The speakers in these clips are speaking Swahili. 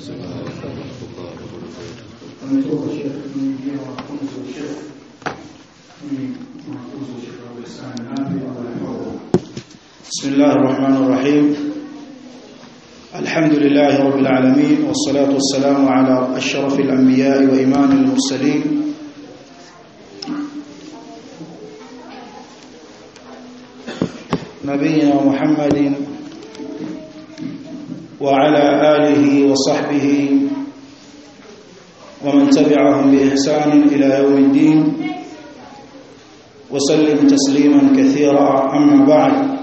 ametoka shekhe mwingine wanafunzi wa shekhe ni wanafunzi wa shekhe Abu Hassan Nabi Allah بسم الله الرحمن الرحيم الحمد لله رب العالمين والصلاة والسلام على أشرف الأنبياء وإمام المرسلين نبينا محمد وعلى آله وصحبه ومن تبعهم بإحسان إلى يوم الدين وسلم تسليما كثيرا أما بعد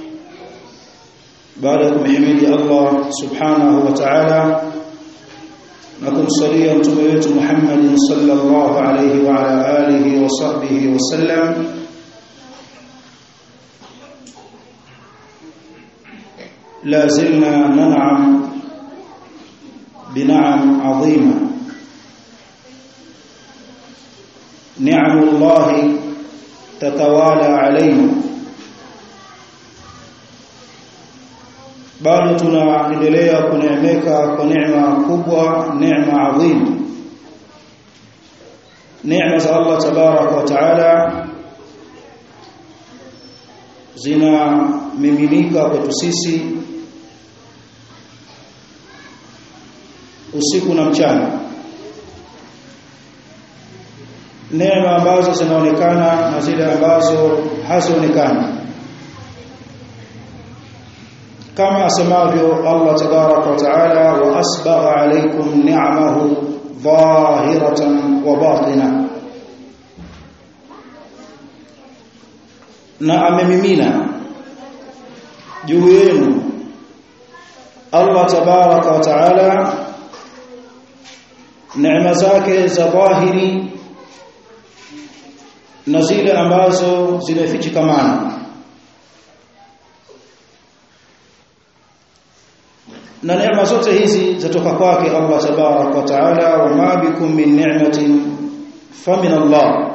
baada ya kumhimidi Allah subhanahu wa ta'ala na kumsalia mtume wetu Muhammad sallallahu alayhi wa ala alihi wa sahbihi wa sallam la zilna nan'am bin'am 'azima ni'amullahi tatawala alayna bado tunaendelea kuneemeka kwa neema kubwa neema adhim neema za Allah tabarak wa taala zinamiminika kwetu sisi usiku na mchana neema ambazo zinaonekana na zile ambazo hazionekani kama asemavyo Allah tabarak wa taala wa asbagha alaykum ni'amahu dhahiratan wa batina na amemimina juu yenu Allah tabarak wa taala neema zake za dhahiri na zile ambazo zimefichikamana na neema zote hizi zatoka kwake Allah tabarak wa taala wa ma bikum min ni'matin famin Allah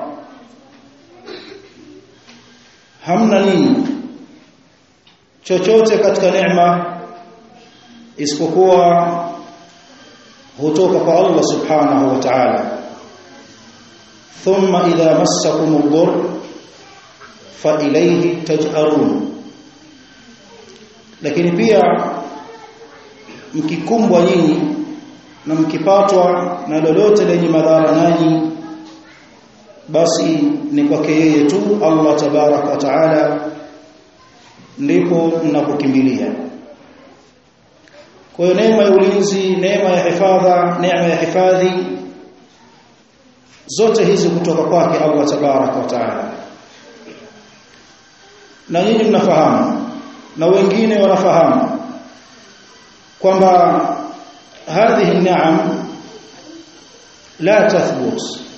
hamna nini chochote katika neema isipokuwa hutoka kwa Allah subhanahu wa ta'ala thumma idha massakum ad-durr fa ilayhi taj'arun lakini pia mkikumbwa nyinyi na mkipatwa na lolote lenye madhara nanyi basi ni kwake yeye tu Allah tabarak wa taala ndipo mnapokimbilia kwa hiyo neema ya ulinzi neema ya hifadha neema ya hifadhi zote hizi kutoka kwake Allah tabarak wa taala na nyinyi mnafahamu na wengine wanafahamu kwamba hadhihi ni'am la tathbut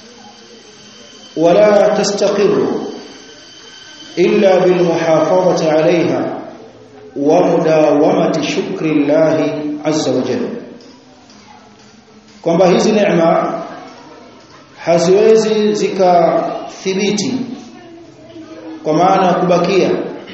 wala tastaqir illa bil muhafazati 'alayha wa mudawamati shukri Allah azza wa jalla kwamba hizi neema haziwezi zikathibiti kwa maana ya kubakia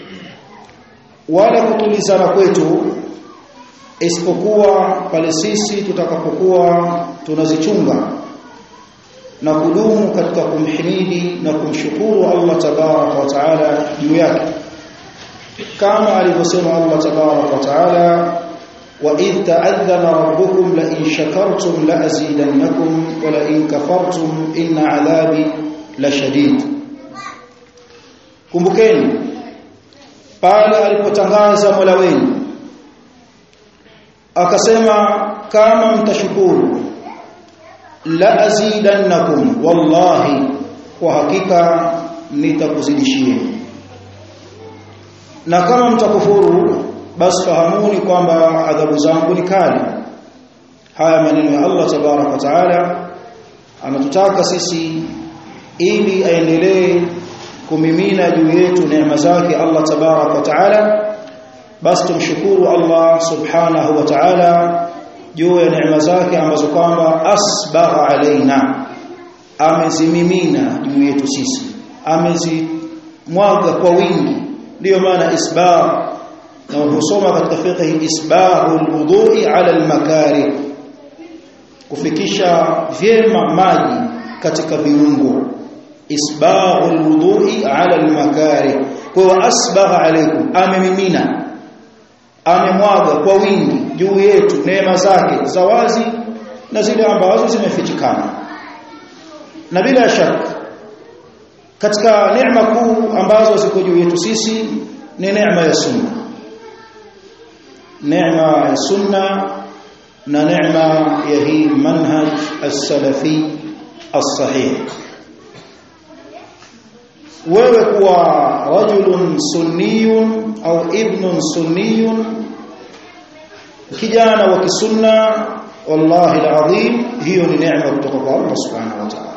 wala kutulizana kwetu isipokuwa pale sisi tutakapokuwa tunazichunga na kudumu katika kumhimidi na kumshukuru Allah tabarak wa taala juu yake kama alivyosema Allah tabarak wa taala wa idh ta'adhana rabbukum la in shakartum la azidannakum wa la in kafartum inna adhabi la shadid kumbukeni pale alipotangaza Mola wenu akasema kama mtashukuru la azidannakum wallahi kwa hakika nitakuzidishieni na kama mtakufuru basi fahamuni kwamba adhabu zangu ni kali haya maneno ya Allah tabarak wa taala anatutaka sisi ili aendelee kumimina juu yetu neema zake Allah tabarak wa taala basi tumshukuru Allah subhanahu wa ta'ala juu ya neema zake ambazo kwamba asbagha alaina amezimimina juu yetu sisi amezimwaga kwa wingi ndiyo maana isbagh na husoma katika fiqh isbaghul wudu'i ala al-makarih kufikisha vyema maji katika viungo isbaghul wudu'i ala al-makari kwa hiyo asbagha alaykum amemimina amemwaga kwa wingi juu yetu neema zake za wazi na zile ambazo zimefichikana na bila shaka katika neema kuu ambazo ziko juu yetu sisi ni neema ya sunna neema ya sunna na neema ya hii manhaj as-salafi as-sahih wewe kuwa rajulun sunniyun au ibnun sunniyun kijana wa kisunna wallahi alazim hiyo ni neema kutoka kwa Allah subhanahu wa ta'ala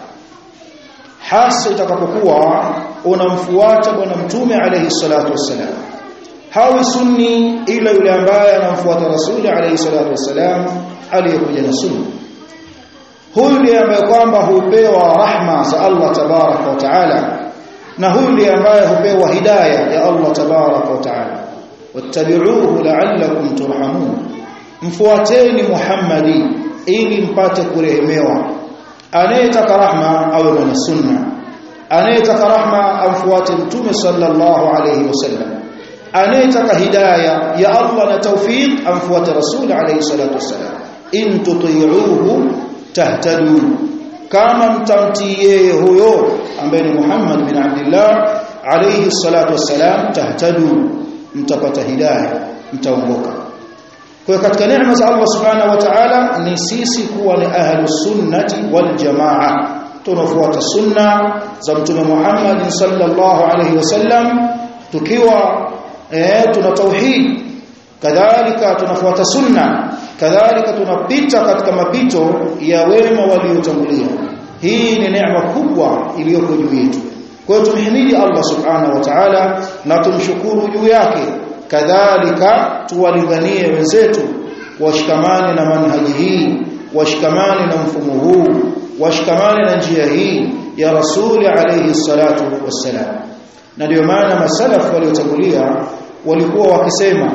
hasa itakapokuwa unamfuata bwana mtume alayhi salatu wassalam hawi sunni ila yule ambaye anamfuata rasuli alayhi salatu wassalam aliyekuja na sunna huyu ndiye ambaye kwamba hupewa rahma za Allah tabaraka wa taala na huyu ndiye ambaye hupewa hidayah ya Allah tabaraka wa taala wattabi'uhu la'allakum turhamun mfuateni Muhammadi ili mpate kurehemewa anayetaka rahma awe mwana sunna anayetaka rahma amfuate mtume sallallahu alayhi wasallam anayetaka hidayah ya Allah na tawfiq amfuate rasul alayhi salatu wasallam in tuti'uhu tahtadu kama mtamtii yeye huyo ambaye ni Muhammad bin Abdullah alayhi salatu wassalam tahtadu mtapata hidayah mtaongoka kwa katika neema za Allah subhanahu wa ta'ala ni sisi kuwa ni ahlus sunnati wal jamaa tunafuata sunna za mtume Muhammad sallallahu alayhi wasallam tukiwa eh tuna tauhid kadhalika tunafuata sunna kadhalika tunapita katika mapito ya wema waliotangulia hii ni neema kubwa iliyoko juu yetu kwa hiyo tumhimidi Allah subhanahu wa ta'ala na tumshukuru juu yake kadhalika tuwalinganie wenzetu washikamane na manhaji hii washikamane na mfumo huu washikamane na njia hii ya rasuli alayhi salatu wassalam na ndio maana masalaf waliotangulia walikuwa wakisema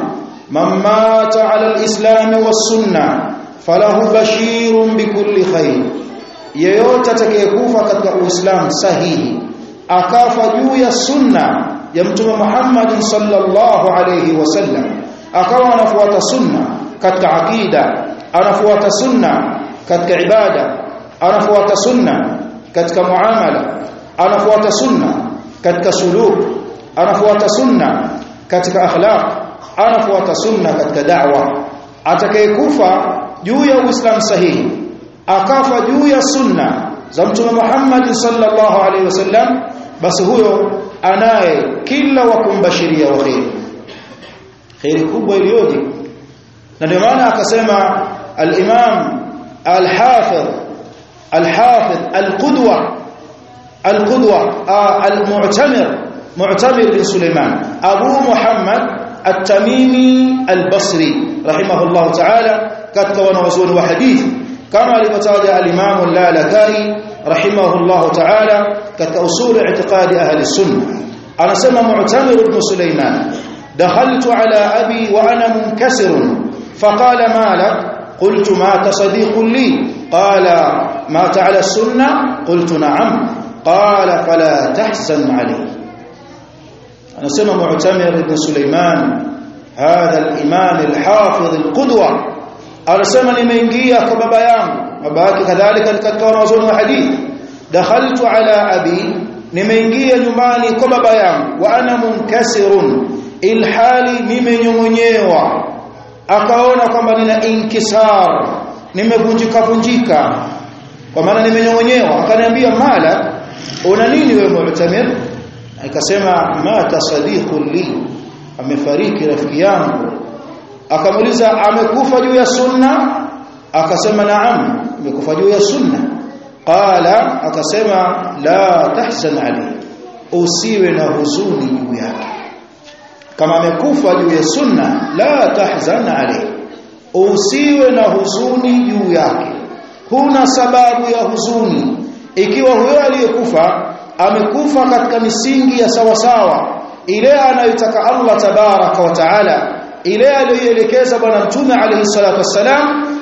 mamata ala alislam wasunna falahu bashirun bikulli khair yeyote atakayekufa katika uislamu sahihi akafa juu ya sunna ya mtume Muhammad sallallahu alayhi wasallam akawa anafuata sunna katika akida anafuata sunna katika ibada anafuata sunna katika muamala anafuata sunna katika suluk anafuata sunna katika akhlaq anafuata sunna katika da'wa atakayekufa juu ya uislamu sahihi akafa juu ya sunna za mtume Muhammad sallallahu alaihi wasallam basi huyo anaye kila wa kumbashiria wa khair khair kubwa iliyoje na ndio maana akasema al-imam al-hafidh al-hafidh al-qudwa al-qudwa al-mu'tamir mu'tamir bin Sulaiman Abu Muhammad at-Tamimi al-Basri rahimahullah ta'ala katika wanawazuoni wa hadithi kama alivyotaja al-Imam al-Lalakai rahimahullah ta'ala katika usul i'tiqadi ahli sunna anasema Mu'tamir ibn Sulaiman dakhaltu ala abi wa ana munkasir faqala malak قلت مات صديق لي قال مات على السنة قلت نعم قال فلا تحزن عليه أنا سمى معتمر بن سليمان هذا الإمام الحافظ القدوة أنا سمى لمنجية كبابا يام وباك كذلك الكتور وزون الحديث دخلت على أبي nimeingia nyumbani kwa baba yangu wa ana munkasirun ilhali nimenyongonyewa akaona kwamba nina inkisar nimevunjika vunjika kwa maana nimenyongonyewa akaniambia mala una nini wewe mu'tamir akasema mata sadiqun li amefariki rafiki yangu akamuuliza amekufa juu ya sunna akasema naam amekufa juu ya sunna qala akasema la tahzan alayhi usiwe na huzuni juu yake kama amekufa juu ya sunna la tahzan alayhi usiwe na huzuni juu yake huna sababu ya huzuni ikiwa huyo aliyekufa amekufa katika misingi ya sawasawa ile anayotaka Allah tabaraka wa taala ile aliyoelekeza bwana mtume alayhi salatu wassalam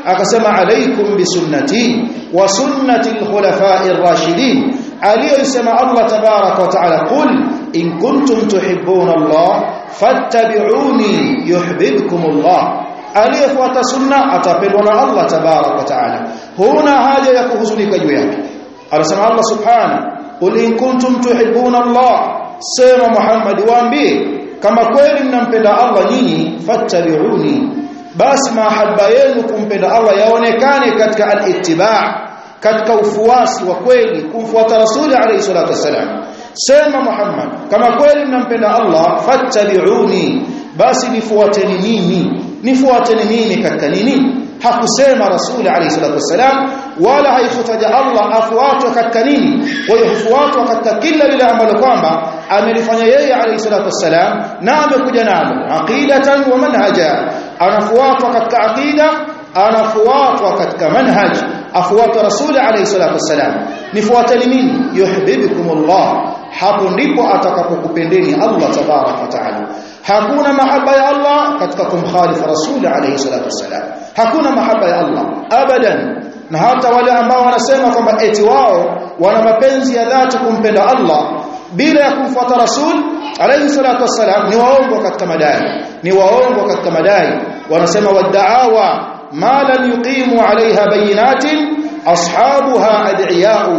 akasema alaikum bisunnati wa sunnati alkhulafa'i ar-rashidin aliyosema Allah tabarak wa taala qul in kuntum tuhibbuna Allah fattabi'uni yuhibbukum Allah aliyefuata sunna atapendwa na Allah tabarak wa taala huna haja ya kuhuzunika juu yake anasema Allah subhanahu qul in kuntum tuhibbuna Allah sema Muhammad waambie kama kweli mnampenda Allah nyinyi fattabi'uni basi mahaba yenu kumpenda Allah yaonekane katika al-ittiba' katika ufuasi wa kweli kumfuata rasuli alayhi salatu wasalam sema Muhammad kama kweli mnampenda Allah fattabi'uni basi nifuateni mimi nifuateni mimi katika nini hakusema rasuli alayhi salatu wasalam wala haikutaja Allah afuatwe katika nini kwa hiyo hufuatwa katika kila lile ambalo kwamba amelifanya yeye alayhi salatu wasalam na amekuja nalo aqidatan wa manhaja anafuatwa katika aqida anafuatwa katika manhaj afuatwa rasuli alayhi salatu wasalam nifuateni mimi yuhibbukumullah hapo ndipo atakapokupendeni Allah tabarak wa taala hakuna mahaba ya Allah katika kumkhalifu rasuli alayhi salatu wasalam hakuna mahaba ya Allah abadan na hata wale ambao wanasema kwamba eti wao wana mapenzi ya dhati kumpenda Allah bila ya kumfuata rasul alayhi salatu wasalam ni waongo katika madai ni waongo katika madai wanasema wadaawa ma lam yuqimu alaiha bayinatin ashabuha ad'iyau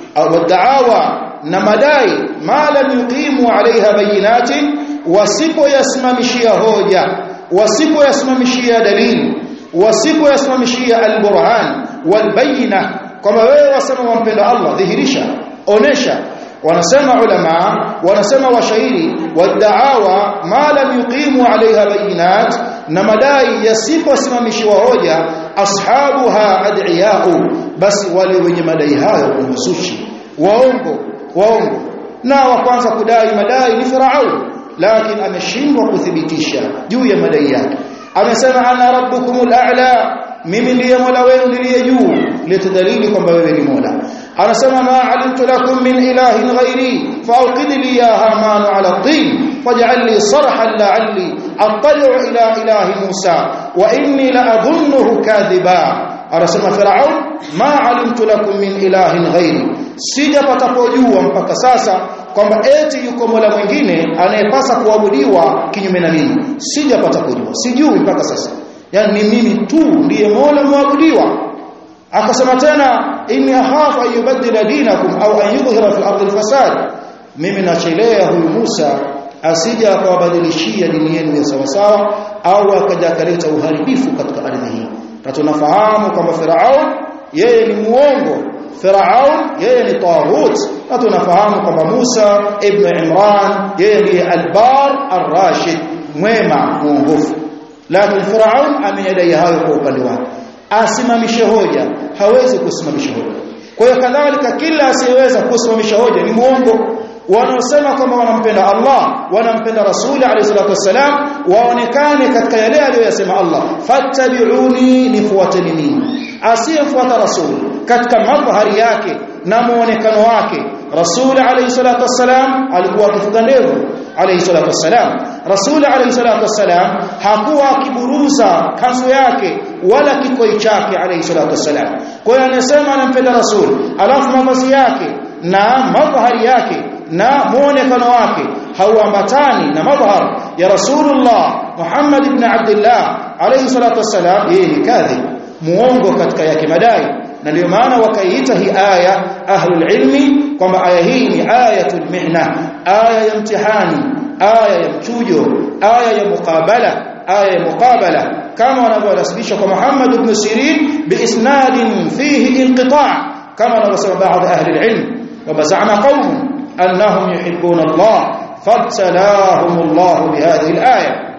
wadaawa na madai ma lam yuqimu alaiha bayinatin wasipoyasimamishia hoja wasipoyasimamishia dalili wasipoyasimamishia alburhan walbayina kwamba wewe wasema wampenda Allah dhihirisha onesha wanasema ulama wanasema washairi wadaawa ma lam yuqimu alaiha bayinat na madai yasiposimamishiwa hoja ashabuha ad'iyau basi wale wenye madai hayo unusushi waongo waongo na wa kwanza kudai madai ni Firaun lakini ameshindwa kuthibitisha juu ya madai yake amesema ana rabbukumul a'la mimi ndiye mola wenu niliye juu litadalili kwamba wewe ni mola anasema ma alimtu lakum min ilahin ghairi fauqid li ya haman ala tin faj'al li sarhan la'alli attali'u ila ilahi musa wa inni la adhunnuhu kadhiba anasema firaun ma alimtu lakum min ilahin ghairi sijapata kujua mpaka sasa kwamba eti yuko mola mwingine anayepasa kuabudiwa kinyume na mimi sijapata kujua sijui mpaka sasa yani ni mimi tu ndiye mola muabudiwa akasema tena inni akhafu an yubaddila dinakum au an yudhhira fil ardi fasad mimi nachelea huyu Musa asija akawabadilishia dini yenu ya sawa sawa au akaja akaleta uharibifu katika ardhi hii na tunafahamu kwamba Firaun yeye ni muongo Firaun yeye ni taghut na tunafahamu kwamba Musa ibn Imran yeye ndiye albar arrashid mwema muongofu lakini Firaun ameyadai hayo kwa upande wake asimamishe hoja hawezi kusimamisha hoja kwa hiyo kadhalika kila asiyeweza kusimamisha hoja ni muongo wanaosema kwamba wanampenda Allah wanampenda Rasuli alayhi salatu wasalam waonekane katika yale aliyoyasema Allah fattabi'uni nifuateni mimi asiyefuata Rasul katika madhari yake na muonekano wake Rasul alayhi salatu wasalam alikuwa akifuga ndevu alayhi salatu wasalam Rasul alayhi salatu wasalam hakuwa akiburuza kanzu yake wala kikoi chake alayhi salatu wasalam kwa hiyo anasema anampenda Rasul alafu mavazi yake na madhari yake na muonekano wake hauambatani na madhhar ya Rasulullah Muhammad ibn Abdullah alayhi salatu wasalam yeye ni kadhib muongo katika yake madai na ndio maana wakaiita hii aya ahlul ilmi kwamba aya hii ni ayatul mihna aya ya mtihani aya ya mchujo aya ya muqabala aya ya muqabala kama wanavyonasibisha kwa Muhammad ibn Sirin biisnadin fihi inqita' kama wanavyosema baadhi ahli ilm wa za'ama qawm annahum yuhibbuna Allah fabtalahum Allah bihadhihi al-aya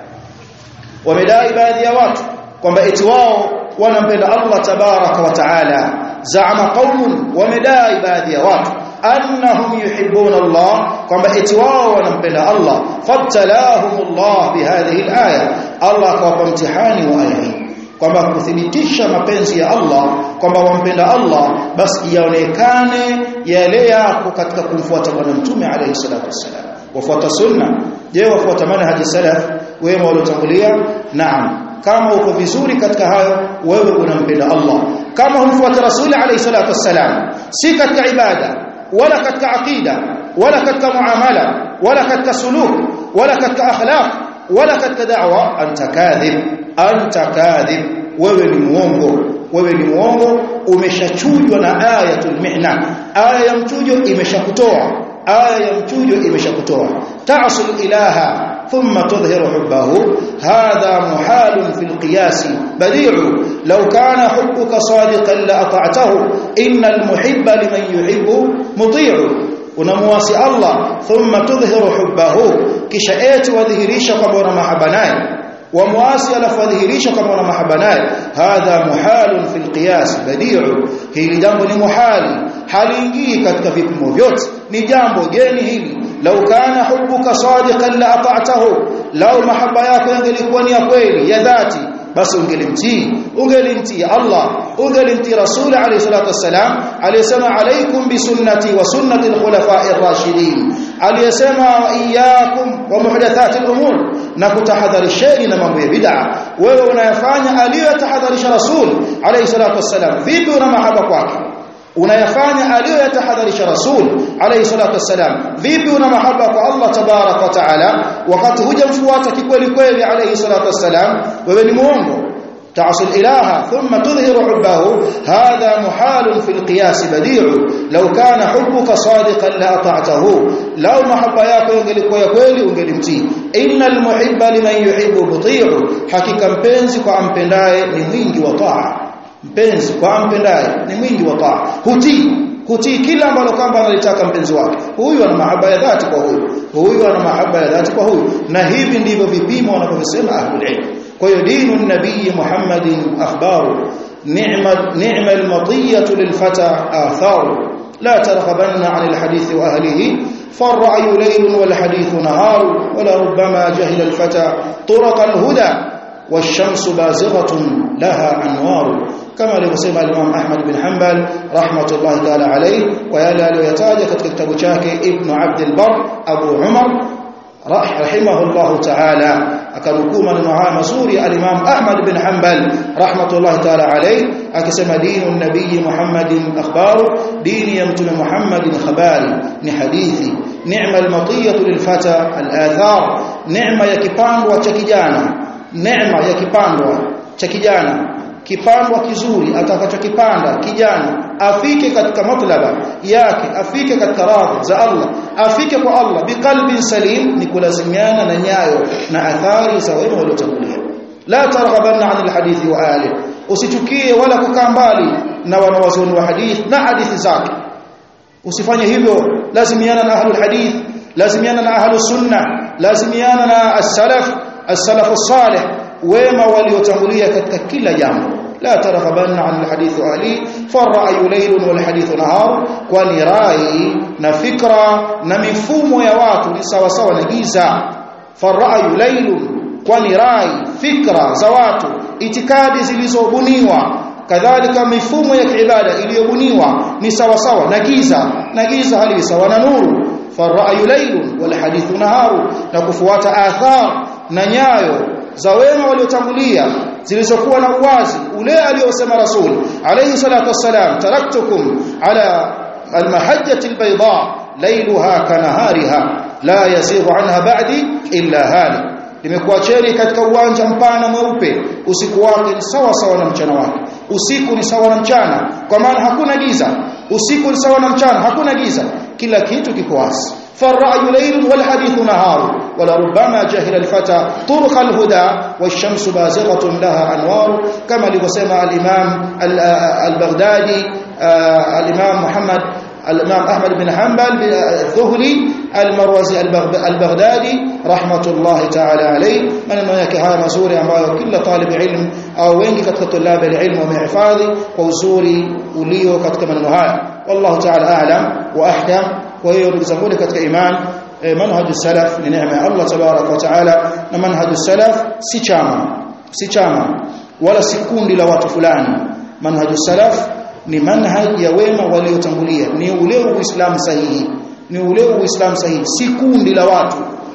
wamedai baadhi ya watu kwamba eti wao wanampenda Allah tabaraka wa taala zaama qaumun wamedai baadhi ya watu annahum yuhibbuna Allah kwamba eti wao wanampenda Allah fabtalahum Allah bihadhihi alaya Allah akawapa mtihani wa aya hii kwamba kuthibitisha mapenzi ya Allah kwamba wampenda Allah basi yaonekane yale yako katika kumfuata bwana mtume alayhi salatu wassalam wafuata sunna je wafuata manhaji salaf wema waliotangulia naam kama uko vizuri katika hayo wewe unampenda Allah kama humfuata rasuli alayhi salatu wassalam si katika ibada wala katika aqida wala katika muamala wala katika suluk wala katika akhlaq wala katika da'wa anta kadhib anta kadhib wewe ni muongo wewe ni muongo umeshachujwa na ayatul mihna aya ya mchujo imeshakutoa aya ya mchujo imeshakutoa ta'sul ilaha ثم تظهر حبه هذا محال في القياس بديع لو كان حبك صادقا لأطعته إن المحب لمن يحب مطيع unamwasi Allah thumma tudhhiru hubbahu kisha eti wadhihirisha kwamba una mahaba naye wamwasi alafu wadhihirisha kwamba una mahaba naye hadha muhalun fil qiyas badi'u hili jambo ni muhali haliingii katika vipimo vyote ni jambo geni hili lau kana hubbuka sadiqan la ata'tahu lau mahaba yako yangelikuwa ni ya kweli ya dhati basi ungelimtii ungelimtii Allah ungelimtii Rasul alayhi salatu wassalam aliyesema alaykum bi sunnati wa sunnati al-khulafa'i ar-rashidin aliyesema wa iyyakum wa muhdathati al-umur na kutahadharisheni na mambo ya bid'a wewe unayafanya aliyotahadharisha Rasul alayhi salatu wassalam vipi una mahaba kwake unayafanya aliyoyatahadharisha rasul alayhi salatu wassalam vipi una mahaba kwa Allah tabarak wa taala wakati hujamfuata kikweli kweli alayhi salatu wassalam wewe ni muongo تعصي الإله ثم تظهر حبه هذا محال في القياس بديع لو كان حبك صادقا لأطعته لو محبا yako ingelikuwa ya kweli ungelimtii innal muhibba liman yuhibbu muti'u hakika mpenzi kwa ampendaye ni mwingi wa taa mpenzi kwa ampendaye ni mwingi wa taa hutii kutii kila ambalo kwamba analitaka mpenzi wake huyu ana mahaba ya dhati kwa huyu huyu ana mahaba ya dhati kwa huyu na hivi ndivyo vipimo wanavyosema ahlul ilm kwa hiyo dinu nabii Muhammadin akhbaru ni'ma ni'ma al-matiyatu lilfata atharu لا ترغبن عن الحديث وأهله فالرأي ليل والحديث نهار ولربما جهل الفتى طرق الهدى والشمس بازغة لها أنوار كما alivyosema Imam Ahmad bin Hanbal rahmatullahi ta'ala alayhi wa yale aliyoyataja katika kitabu chake Ibn Abd al-Barr Abu Umar rahimahullahu ta'ala akanukuu maneno haya mazuri al-Imam Ahmad bin Hanbal rahmatullahi ta'ala alayhi akisema dinu nabii Muhammadin akhbaru dini ya mtume Muhammadin khabari ni hadithi ni'ma al-matiyatu lil-fata al-athar neema ya kipandwa cha kijana neema ya kipandwa cha kijana kipandwa kizuri atakachokipanda kijana afike katika matlaba yake afike katika radhi za Allah afike kwa Allah biqalbin salim ni kulazimiana na nyayo na athari za wema waliotangulia la targhabanna 'anil hadithi wa ali usichukie wala kukaa mbali na wanawazoni wa hadith na hadithi zake usifanye hivyo lazimiana na ahlul hadith lazimiana na ahlus sunna lazimiana na as-salaf as-salaf as-salih wema waliotangulia katika kila jambo la targhabanna an alhadith ali fara'yu laylun wal hadith nahar kwani rai na fikra na mifumo ya watu ni sawa sawa na giza fara'yu laylun kwani rai fikra za watu itikadi zilizobuniwa kadhalika mifumo ya kiibada iliyobuniwa ni sawa sawa na giza na giza hali sawa na nuru fara'yu laylun wal hadith nahar na kufuata athar na nyayo za wema waliotangulia zilizokuwa na uwazi ule aliyosema rasul alayhi salatu wassalam taraktukum ala almahajjati albayda laylaha kanahariha la yazighu anha ba'di illa hali nimekuacheni katika uwanja mpana mweupe usiku wake ni sawa sawa na mchana wake usiku ni sawa na mchana kwa maana hakuna giza usiku ni sawa na mchana hakuna giza kila kitu kiko wazi فالرأي ليل والحديث نهار ولربما جهل الفتى طرق الهدى والشمس بازغة لها أنوار كما لقسم الإمام البغدادي الإمام محمد الإمام أحمد بن حنبل الذهلي المروزي البغدادي رحمة الله تعالى عليه من أنه يكهى مزوري ambayo kila طالب علم au wengi katika tulab alilm wamehifadhi kwa uzuri ulio katika maneno haya wallahu ta'ala a'lam wa ahkam kwa hiyo ndugu zangu katika iman manhaju salaf ni neema ya Allah tabarak wa taala na manhaju salaf si chama si chama wala si kundi la watu fulani manhaju salaf ni manhaj ya wema waliotangulia ni ule uislamu sahihi ni ule uislamu sahihi si kundi la watu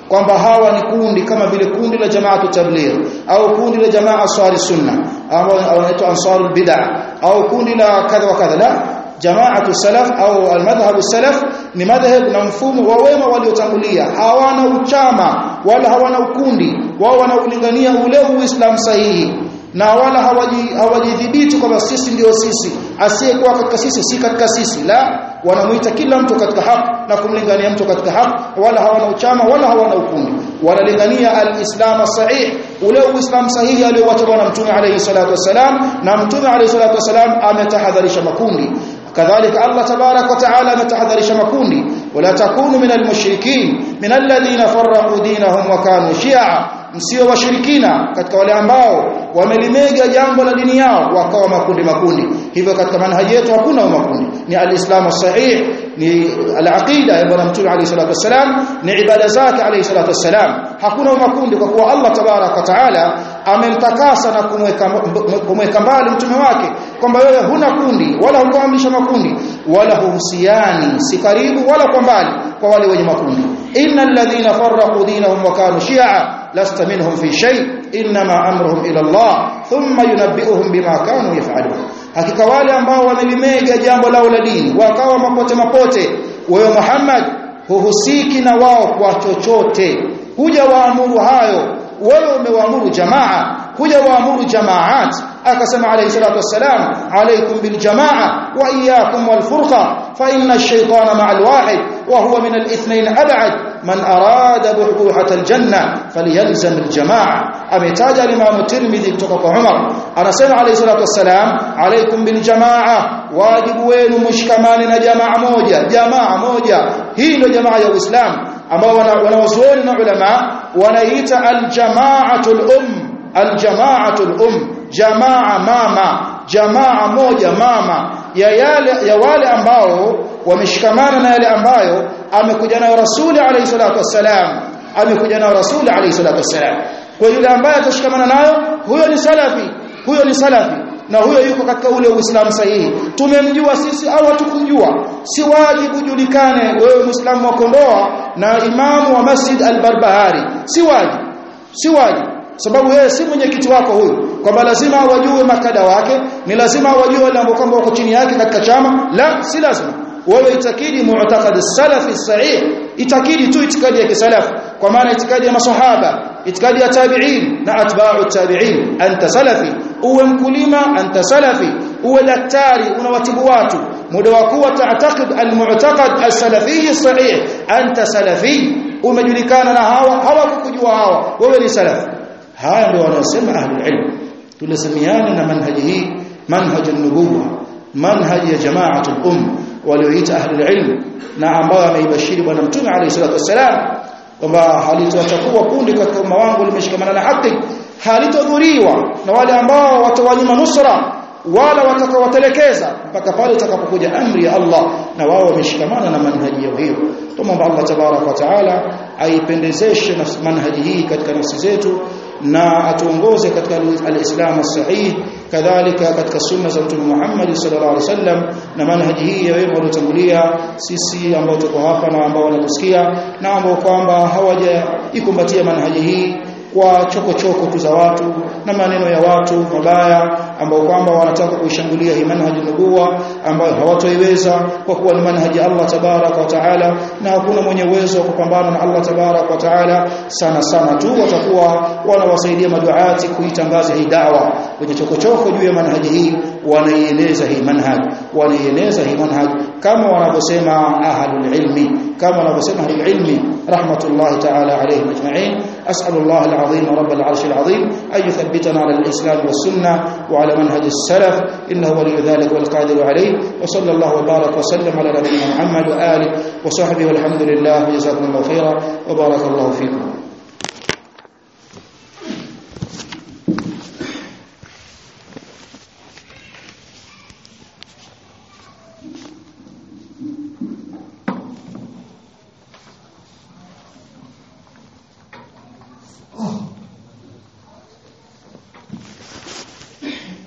kwamba hawa ni kundi kama vile kundi la jamaatu tabligh au kundi la jamaa aswari sunna au wanaitwa ansarul bid'ah au kundi la kadha wa kadha la jamaatu salaf au almadhhabu salaf ni madhhab na mfumo wa wema waliotangulia hawana uchama wala hawana ukundi wao wanaulingania ule uislamu sahihi na wala hawajidhibiti kwamba sisi ndio sisi asiyekuwa katika sisi si katika sisi la wanamuita kila mtu katika haki na kumlingania mtu katika haki wala hawana uchama wala hawana ukundi wanalingania alislam sahih ule uislamu sahihi aliyowata bwana mtume alayhi salatu wasalam na mtume alayhi salatu wasalam ametahadharisha makundi kadhalika Allah tabarak wa taala ametahadharisha makundi wala takunu minal mushrikin minal ladhina farraqu dinahum wa kanu shi'a msio washirikina katika wale ambao wamelimega jambo la dini yao wakawa makundi makundi hivyo katika manhaji yetu hakuna makundi ni alislamu sahih ni alaqida ya bwana mtume alayhi salatu wasalam ni ibada zake alayhi salatu wasalam hakuna makundi kwa kuwa Allah tabarak wa taala amemtakasa na kumweka kumweka mbali mtume wake kwamba wewe huna kundi wala hukuamrisha makundi wala huhusiani si karibu wala kwa mbali kwa wale wenye makundi innal ladhina farraqu dinahum wa kanu shi'a lasta minhum fi shay inma amruhum ila Allah thumma yunabbi'uhum bima kanu yaf'alun hakika wale ambao wamelimega jambo lao la dini wakawa mapote mapote wewe Muhammad huhusiki na wao kwa chochote huja waamuru hayo wewe umewaamuru jamaa huja waamuru jamaat akasema alayhi salatu wassalam alaykum bil jamaa wa iyyakum wal furqa fa inna ash-shaytana ma'a al-wahid wa huwa min al-ithnayn ab'ad man arada buhuhat al-janna falyalzam al-jamaa ametaja al-imam tirmidhi kutoka kwa Umar anasema alayhi salatu wassalam alaykum bil jamaa wajibu wenu mshikamane na jamaa moja jamaa moja hii ndio jamaa ya Uislamu ambao wanawazuoni na ulama wanaita al-jama'atul um al-jama'atul um jamaa mama jamaa moja mama ya yale ya wale ambao wameshikamana na yale ambayo amekuja nayo rasuli alayhi salatu wassalam amekuja nayo rasuli alayhi salatu wassalam kwa yule ambaye atashikamana nayo huyo ni salafi huyo ni salafi na huyo yuko katika ule uislamu sahihi tumemjua sisi au hatukumjua si wajibu julikane wewe muislamu wa kondoa na imamu wa masjid al-barbahari si wajibu si wajibu sababu yeye si mwenyekiti wako huyu kwamba lazima wajue makada wake ni lazima wajue wale ambao kwamba wako chini yake katika chama la si lazima wewe itakidi mu'taqad salafi sahih itakidi tu itikadi ya kisalaf kwa maana itikadi ya masahaba itikadi ya tabi'in na atba'u tabi'in anta salafi uwe mkulima anta salafi uwe daktari unawatibu watu muda wa kuwa ta'taqid al-mu'taqad as-salafi sahih anta salafi umejulikana na hawa hawakukujua hawa wewe ni salafi haya ndio wanasema ahlul ilm tulisemiana na manhaji hii manhaj an-nubuwah manhaj ya jama'atul um walioita ahlul ilm na ambao ameibashiri bwana mtume alayhi salatu wasalam kwamba halitotakuwa kundi katika umma wangu limeshikamana na haki halitodhuriwa na wale ambao watawanyima nusra wala watakawatelekeza mpaka pale itakapokuja amri ya Allah na wao wameshikamana na manhaji yao hiyo tumomba Allah tabarak wa taala aipendezeshe manhaji hii katika nafsi zetu na atuongoze katika al-Islam as-sahih kadhalika katika sunna za Mtume Muhammad sallallahu alaihi wasallam na manhaji hii ya wema waliotangulia sisi ambao tuko hapa na ambao wanatusikia na ambao kwamba hawajaikumbatia manhaji hii kwa chokochoko tu za watu na maneno ya watu mabaya ambao kwamba wanataka kuishambulia hii manhaji nubuwa ambayo hawatoiweza kwa kuwa ni manhaji Allah tabarak wa taala na hakuna mwenye uwezo wa kupambana na Allah tabarak wa taala sana sana tu watakuwa wanawasaidia maduati kuitangaza hii dawa wenye chokochoko juu ya manhaji hii wanaieneza hii manhaj wanaieneza hii manhaj kama wanavyosema ahlul ilmi kama wanavyosema ahlul ilmi rahmatullahi ta'ala alayhim ajma'in as'alullah al-azim rabb al-arsh al-azim an yuthabbitana ala al-islam was-sunnah wa ala manhaj as-salaf innahu waliyyu dhalika wal qadiru alayh wa sallallahu wa baraka wa sallam ala nabiyyina muhammad wa alihi wa sahbihi walhamdulillah jazakumullahu khairan wa barakallahu fikum